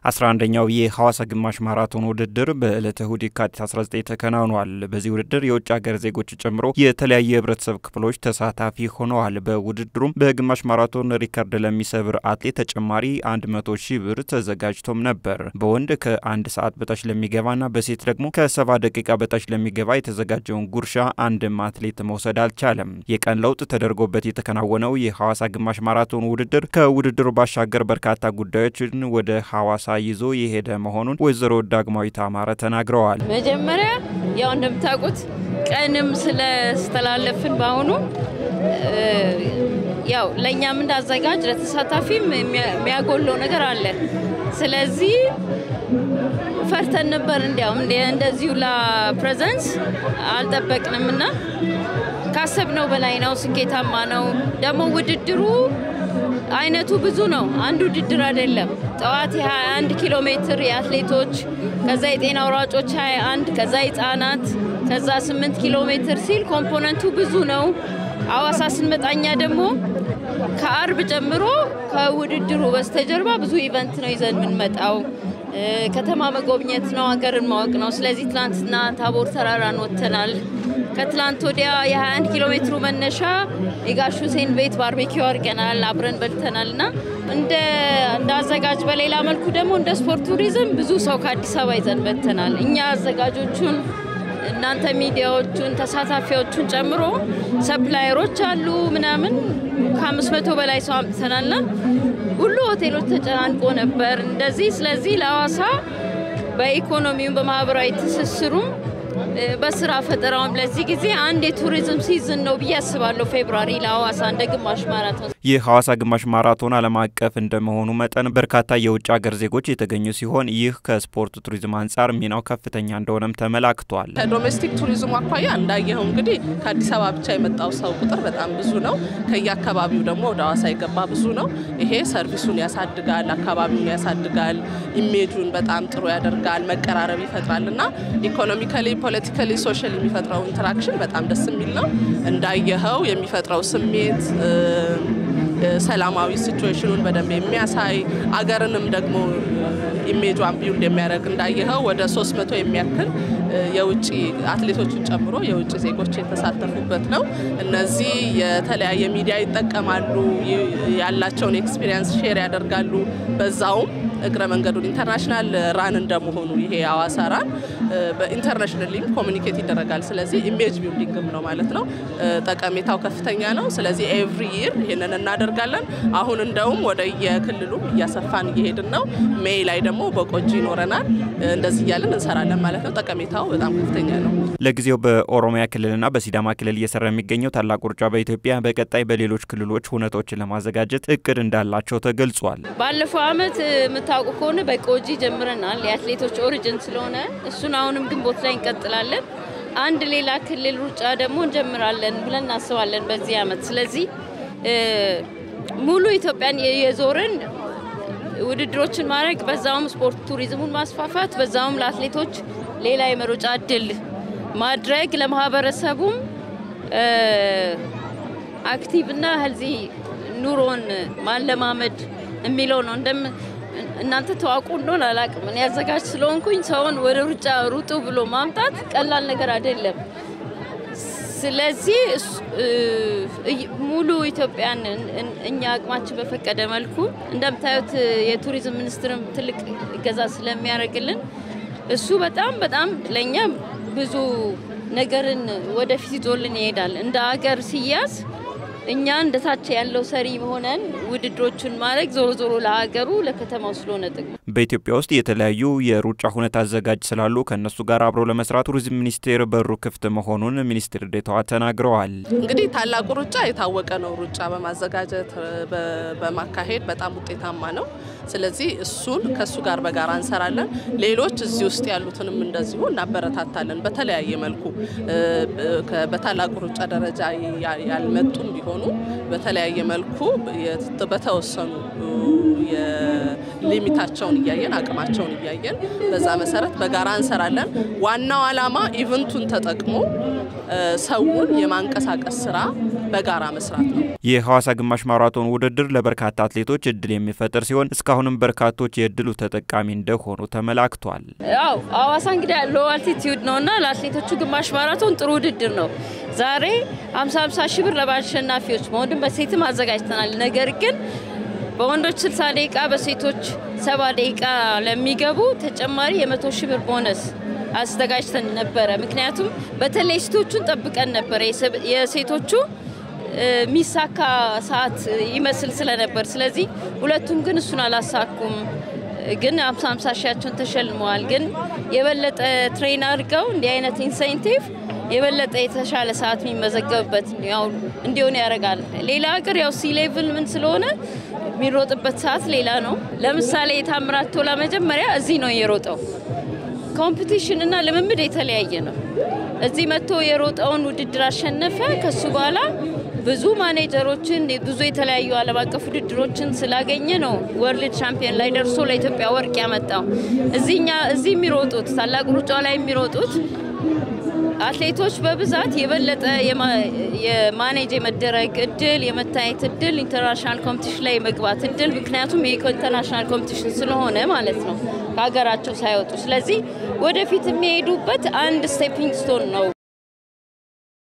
11ኛው የሐዋሳ ግማሽ ማራቶን ውድድር በዕለተ እሁድ የካቲት 19 ተከናውኗል። በዚህ ውድድር የውጭ ሀገር ዜጎች ጨምሮ የተለያዩ የህብረተሰብ ክፍሎች ተሳታፊ ሆነዋል። በውድድሩም በግማሽ ማራቶን ሪከርድ ለሚሰብር አትሌት ተጨማሪ 100 ሺህ ብር ተዘጋጅቶም ነበር። በወንድ ከአንድ ሰዓት በታች ለሚገባና በሴት ደግሞ ከሰባ ደቂቃ በታች ለሚገባ የተዘጋጀውን ጉርሻ አንድም አትሌት መውሰድ አልቻለም። የቀን ለውጥ ተደርጎበት የተከናወነው የሐዋሳ ግማሽ ማራቶን ውድድር ከውድድሩ ባሻገር በርካታ ጉዳዮችን ወደ ሐዋሳ ይዞ የሄደ መሆኑን ወይዘሮ ዳግማዊት አማረ ተናግረዋል። መጀመሪያ ያው እንደምታውቁት ቀንም ስለስተላለፍን በአሁኑ ያው ለእኛም እንዳዘጋጅ ለተሳታፊም የሚያጎለው ነገር አለ። ስለዚህ ፈርተን ነበር። እንዲያውም እንደዚሁ ለፕሬዘንስ አልጠበቅንም እና ካሰብነው በላይ ነው። ስኬታማ ነው። ደግሞ ውድድሩ አይነቱ ብዙ ነው። አንድ ውድድር አይደለም። ጠዋት የ21 ኪሎ ሜትር የአትሌቶች ከዛ የጤና አውራጮች 21 ከዛ ህጻናት ከዛ 8 ኪሎ ሜትር ሲል ኮምፖነንቱ ብዙ ነው። አዋሳ ስንመጣኛ ደግሞ ከአርብ ጀምሮ ከውድድሩ በስተጀርባ ብዙ ኢቨንት ነው ይዘን የምንመጣው። ከተማ መጎብኘት ነው፣ ሀገርን ማወቅ ነው። ስለዚህ ትላንትና ታቦር ተራራን ወጥተናል። ከትላንት ወዲያ የ21 ኪሎ ሜትሩ መነሻ የጋሽ ሁሴን ቤት ባርቤኪው አድርገናል፣ አብረን በልተናል እና እንደ አዘጋጅ በሌላ መልኩ ደግሞ እንደ ስፖርት ቱሪዝም ብዙ ሰው ከአዲስ አበባ ይዘን በልተናል። እኛ አዘጋጆቹን እናንተ ሚዲያዎቹን ተሳታፊዎቹን ጨምሮ ሰፕላየሮች አሉ ምናምን ከአምስት መቶ በላይ ሰው አምጥተናልና ሁሉ ሆቴሎች ተጨናንቆ ነበር እንደዚህ። ስለዚህ ለሐዋሳ በኢኮኖሚውም በማህበራዊ ትስስሩም በስራ ፈጠራውም ለዚህ ጊዜ አንድ የቱሪዝም ሲዝን ነው ብዬ አስባለሁ። ፌብሯሪ ለሐዋሳ እንደ ግማሽ ማራቶን የሐዋሳ ግማሽ ማራቶን ዓለም አቀፍ እንደመሆኑ መጠን በርካታ የውጭ ሀገር ዜጎች የተገኙ ሲሆን ይህ ከስፖርት ቱሪዝም አንጻር ሚናው ከፍተኛ እንደሆነም ተመላክቷል። ከዶሜስቲክ ቱሪዝሙ አኳያ እንዳየኸው እንግዲህ ከአዲስ አበባ ብቻ የመጣው ሰው ቁጥር በጣም ብዙ ነው። ከየአካባቢው ደግሞ ወደ ሐዋሳ የገባ ብዙ ነው። ይሄ ሰርቪሱን ያሳድጋል፣ አካባቢውን ያሳድጋል፣ ኢሜጁን በጣም ጥሩ ያደርጋል፣ መቀራረብ ይፈጥራል እና ኢኮኖሚካሊ ፖለቲካሊ ሶሻል የሚፈጥረው ኢንተራክሽን በጣም ደስ የሚል ነው። እንዳየኸው የሚፈጥረው ስሜት ሰላማዊ ሲቹዌሽኑን በደንብ የሚያሳይ አገርንም ደግሞ ኢሜጇን ቢውልድ የሚያደርግ እንዳየኸው ወደ ሶስት መቶ የሚያክል የውጭ አትሌቶችን ጨምሮ የውጭ ዜጎች የተሳተፉበት ነው። እነዚህ የተለያየ ሚዲያ ይጠቀማሉ፣ ያላቸውን ኤክስፒሪየንስ ሼር ያደርጋሉ። በዛውም እግረ መንገዱን ኢንተርናሽናል ራን እንደመሆኑ ይሄ የሐዋሳ ራን በኢንተርናሽናልም ኮሚኒኬት ይደረጋል። ስለዚህ ኢሜጅ ቢልዲንግም ነው ማለት ነው። ጠቀሜታው ከፍተኛ ነው። ስለዚህ ኤቭሪ ይር ይህንን እናደርጋለን። አሁን እንደውም ወደ የክልሉ እያሰፋን እየሄድን ነው። ሜይ ላይ ደግሞ በቆጂ ይኖረናል። እንደዚህ እያለን እንሰራለን ማለት ነው። ጠቀሜታው በጣም ከፍተኛ ነው። ለጊዜው በኦሮሚያ ክልልና በሲዳማ ክልል እየሰራ የሚገኘው ታላቁ ሩጫ በኢትዮጵያ በቀጣይ በሌሎች ክልሎች ሁነቶችን ለማዘጋጀት እቅድ እንዳላቸው ተገልጿል። ባለፈው ዓመት የምታውቁ ከሆነ በቆጂ ጀምረናል። የአትሌቶች ኦሪጅን ስለሆነ እሱን አሁንም ግንቦት ላይ እንቀጥላለን። አንድ ሌላ ክልል ሩጫ ደግሞ እንጀምራለን ብለን እናስባለን በዚህ ዓመት። ስለዚህ ሙሉ ኢትዮጵያን የዞርን ውድድሮችን ማድረግ በዛውም ስፖርት ቱሪዝሙን ማስፋፋት በዛውም ለአትሌቶች ሌላ የመሮጫ እድል ማድረግ ለማህበረሰቡም አክቲቭና ሄልዚ ኑሮን ማለማመድ የሚለው ነው። እንደም እናንተ ተዋቁ እንደሆን አላቅም። እኔ አዘጋጅ ስለሆንኩኝ ሰውን ወደ ሩጫ ሩጡ ብሎ ማምጣት ቀላል ነገር አይደለም። ስለዚህ ሙሉ ኢትዮጵያን እኛ አቅማችን በፈቀደ መልኩ እንደምታዩት የቱሪዝም ሚኒስትርም ትልቅ እገዛ ስለሚያደርግልን እሱ በጣም በጣም ለእኛ ብዙ ነገርን ወደፊት ይዞልን ይሄዳል። እንደ ሀገር ሲያዝ እኛ እንደታች ያለው ሰሪ ሆነን ውድድሮቹን ማድረግ ዞሮ ዞሮ ለሀገሩ ለከተማው ስለሆነ ጥቅሙ በኢትዮጵያ ውስጥ የተለያዩ የሩጫ ሁነት አዘጋጅ ስላሉ ከእነሱ ጋር አብሮ ለመስራት ቱሪዝም ሚኒስቴር በሩ ክፍት መሆኑን ሚኒስትር ዴኤታዋ ተናግረዋል። እንግዲህ ታላቁ ሩጫ የታወቀ ነው። ሩጫ በማዘጋጀት በማካሄድ በጣም ውጤታማ ነው። ስለዚህ እሱን ከእሱ ጋር በጋራ እንሰራለን። ሌሎች እዚህ ውስጥ ያሉትንም እንደዚሁ እናበረታታለን። በተለያየ መልኩ በታላቁ ሩጫ ደረጃ ያልመጡም ቢሆኑ በተለያየ መልኩ በተወሰኑ ሊሚታቸውን እያየን አቅማቸውን እያየን በዛ መሰረት በጋራ እንሰራለን። ዋናው ዓላማ ኢቨንቱን ተጠቅሞ ሰውን የማንቀሳቀስ ስራ በጋራ መስራት ነው። የሐዋሳ ግማሽ ማራቶን ውድድር ለበርካታ አትሌቶች እድል የሚፈጥር ሲሆን እስካሁንም በርካቶች የእድሉ ተጠቃሚ እንደሆኑ ተመላክቷል። ያው ሐዋሳ እንግዲህ ሎ አልቲቲዩድ ነውና ለአትሌቶቹ ግማሽ ማራቶን ጥሩ ውድድር ነው። ዛሬ 50 50 ሺህ ብር ለአሸናፊዎች በወንድም በሴትም አዘጋጅተናል። ነገር ግን በወንዶች 60 ደቂቃ በሴቶች 70 ደቂቃ ለሚገቡ ተጨማሪ የመቶ ሺህ ብር ቦነስ አዘጋጅተን ነበረ። ምክንያቱም በተለይ ሴቶቹን ጠብቀን ነበረ የሴቶቹ የሚሳካ ሰዓት ይመስል ስለነበር፣ ስለዚህ ሁለቱም ግን እሱን አላሳኩም። ግን አምሳ አምሳ ሺያቸውን ተሸልመዋል። ግን የበለጠ ትሬን አድርገው እንዲህ አይነት ኢንሴንቲቭ የበለጠ የተሻለ ሰዓት የሚመዘገብበት ያው እንዲሆን ያደርጋል። ሌላ ሀገር ያው ሲ ሌቭል ምን ስለሆነ የሚሮጥበት ሰዓት ሌላ ነው። ለምሳሌ የታምራት ቶላ መጀመሪያ እዚህ ነው የሮጠው። ኮምፒቲሽን እና ልምምድ የተለያየ ነው። እዚህ መጥቶ የሮጠውን ውድድር አሸነፈ። ከሱ በኋላ ብዙ ማኔጀሮችን ብዙ የተለያዩ ዓለም አቀፍ ውድድሮችን ስላገኘ ነው ወርልድ ቻምፒየን ላይ ደርሶ ለኢትዮጵያ ወርቅ ያመጣው። እዚህኛ እዚህ የሚሮጡት ታላቅ ሩጫ ላይ የሚሮጡት አትሌቶች በብዛት የበለጠ የማኔጅ የመደረግ እድል የመታየት እድል ኢንተርናሽናል ኮምፒቲሽን ላይ የመግባት እድል ምክንያቱም ይህ ኢንተርናሽናል ኮምፒቲሽን ስለሆነ ማለት ነው ከሀገራቸው ሳይወጡ። ስለዚህ ወደፊት የሚሄዱበት አንድ ስቴፒንግ ስቶን ነው